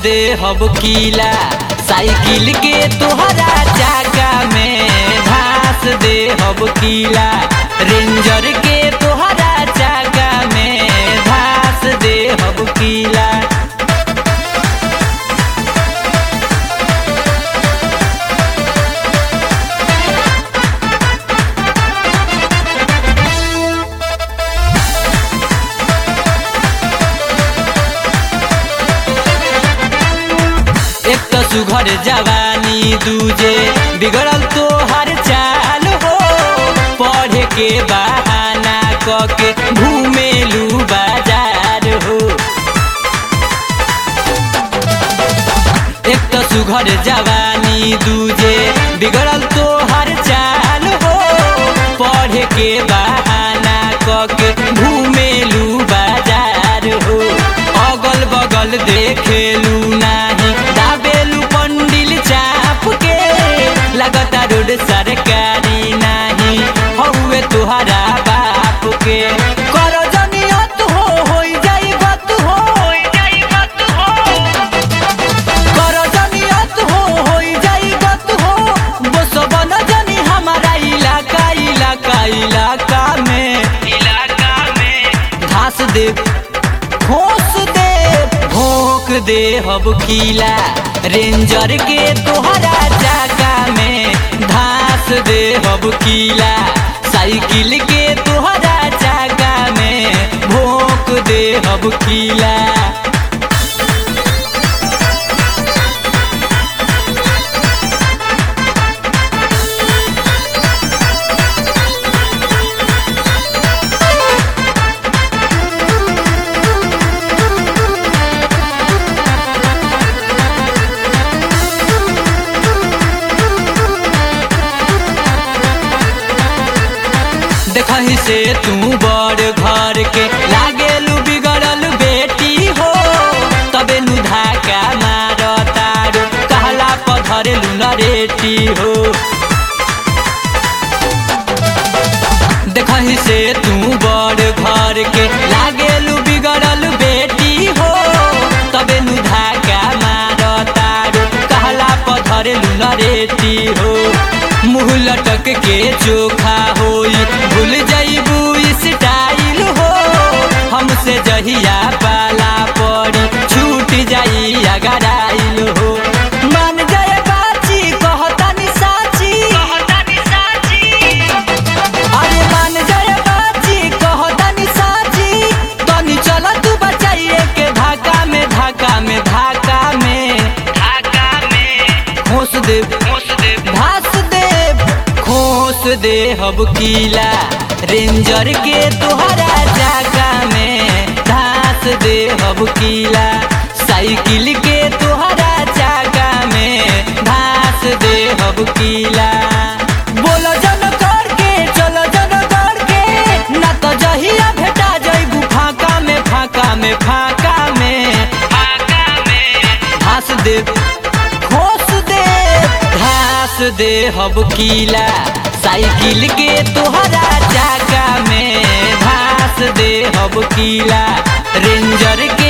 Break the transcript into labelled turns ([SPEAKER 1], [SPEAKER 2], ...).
[SPEAKER 1] दे हब कीला साइकिल के तोहरा चाका में घास दे हब कीला रेंजर के तोहरा चाका में घास दे हब कीला एक तो सुघर जवानी दूजे बिगड़ल तो हर चाल हो पढ़े के बहाना क के घूमेलू बाजार हो एक तो सुघर जवानी दूजे बिगड़ल तो हर चाल हो पढ़े के बहाना क के घूमेलू बाजार हो अगल बगल देखेलू नाही दाबेलू पंडिल चाप के लगता रोड सरकारी नाही हौवे तुहरा बाप के कर जनियत हो होई जाई गत हो होई जाई गत हो कर जनियत हो होई जाई गत हो बसबन जनी हमारा इलाका इलाका इलाका में इलाका में घास दे घोस दे भोंक दे हब कीला रेंजर के तोहरा चाका में घास दे हब कीला साइकिल के तोहरा चाका में भोंक दे हब कीला देखही से तू बड़ घर के लागेलू बिगड़ल बेटी हो तबे नु धाका मार तारो कहला पधरेलू नरेटी हो देखही से तू बड़ घर के लागेलू बिगड़ल बेटी हो तबे नु धाका मार तारो कहला पधरेलू नरेटी हो मुँह लटक के चोखा होई भूल जाइबू स्टाइल हो हमसे जहिया पाला पड़ी छूट जाई अगर आइल हो मान जाए बाची कहतानी साची कहतानी साची अरे मान जाए बाची कहतानी साची तनी चल तू बचाइए के धाका में धाका में धाका में धाका में घोस दे घोस दे घास दे खोस दे हब कीला रेंजर के तोहरा चाका में घास दे हब कीला साइकिल के तोहरा चाका में घास दे हब कीला बोल जन कर के चल जन कर के ना तो जहिया भेटा जइबू फाका में फाका में फाका में फाका में घास दे खोस दे घास दे हब कीला साइकिल के तोहरा चाका में घास दे हब कीला रेंजर के